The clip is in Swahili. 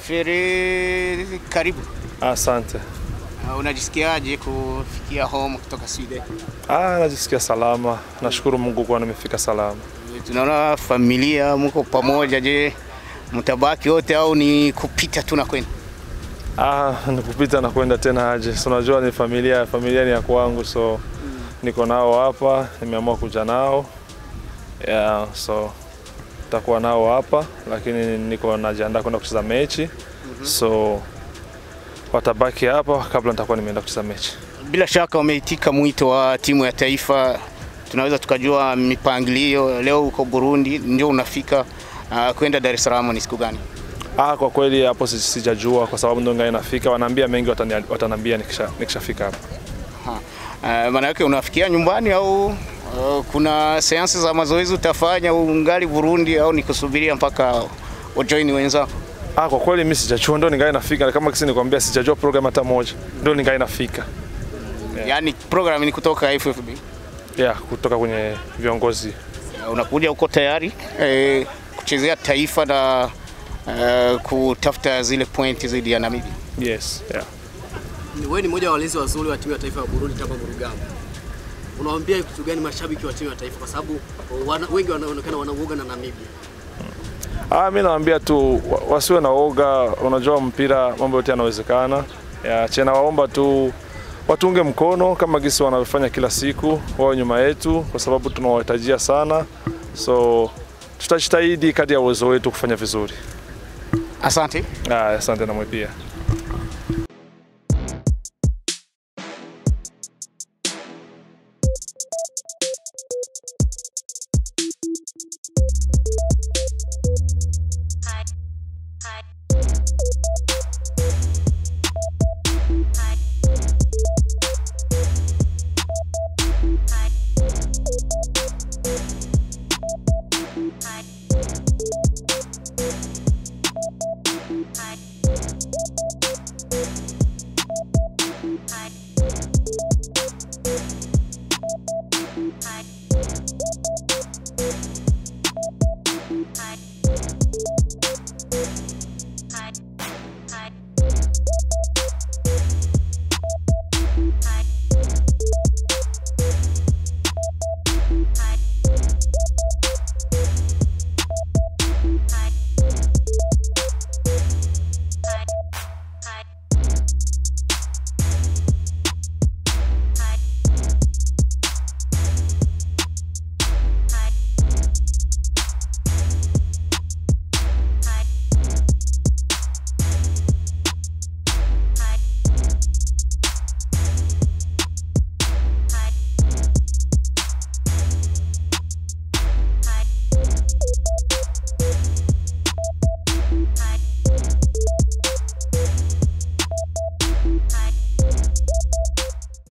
Fere, karibu. Asante. Uh, unajisikiaje kufikia home kutoka Sweden? Ah, najisikia salama. Nashukuru Mungu kwa nimefika salama. Tunaona familia mko pamoja. Je, mtabaki wote au ni kupita tu na kwenda? Ah, nikupita na kwenda tena aje. So unajua ni familia, familia ni ya kwangu so niko nao hapa, nimeamua kuja nao. Yeah, so takuwa nao hapa lakini niko najiandaa kwenda kucheza mechi. So watabaki hapa kabla nitakuwa nimeenda kucheza mechi. Bila shaka umeitika mwito wa timu ya taifa, tunaweza tukajua mipangilio. Leo uko Burundi, ndio unafika uh, kwenda Dar es Salaam ni siku gani? Ah, kwa kweli hapo si- sijajua kwa sababu ndo ngai nafika. Wanaambia mengi watani- watanambia nikisha nikishafika hapa. Uh, maana yake unafikia nyumbani au uh, kuna seansi za mazoezi utafanya ungali Burundi au ni kusubiria mpaka ujoin wenzako? Ah, kwa kweli mimi sijajua, ndo ningali nafika. Kama kisi nikwambia, sijajua program hata moja, ndo ningali nafika. Yaani program ni kutoka FFB. Yeah, kutoka kwenye viongozi. Uh, unakuja uko tayari eh, kuchezea taifa na uh, kutafuta zile pointi dhidi ya Namibia. Yes, yeah. Wewe ni mmoja wa walinzi wazuri wa timu ya taifa ya Burundi kama Murugamba. Unawaambia kitu gani mashabiki wa timu ya taifa kwa sababu wana, wengi wanaonekana wanauoga na Namibia. Ah, mimi nawaambia tu wa- wasiwe na oga. Unajua mpira mambo yote yanawezekana. Yeah, chena waomba tu watunge mkono kama gisi wanavyofanya kila siku, wao nyuma yetu, kwa sababu tunawahitajia sana, so tutajitahidi kadri ya uwezo wetu kufanya vizuri. Asante. Ah, asante na mwe pia.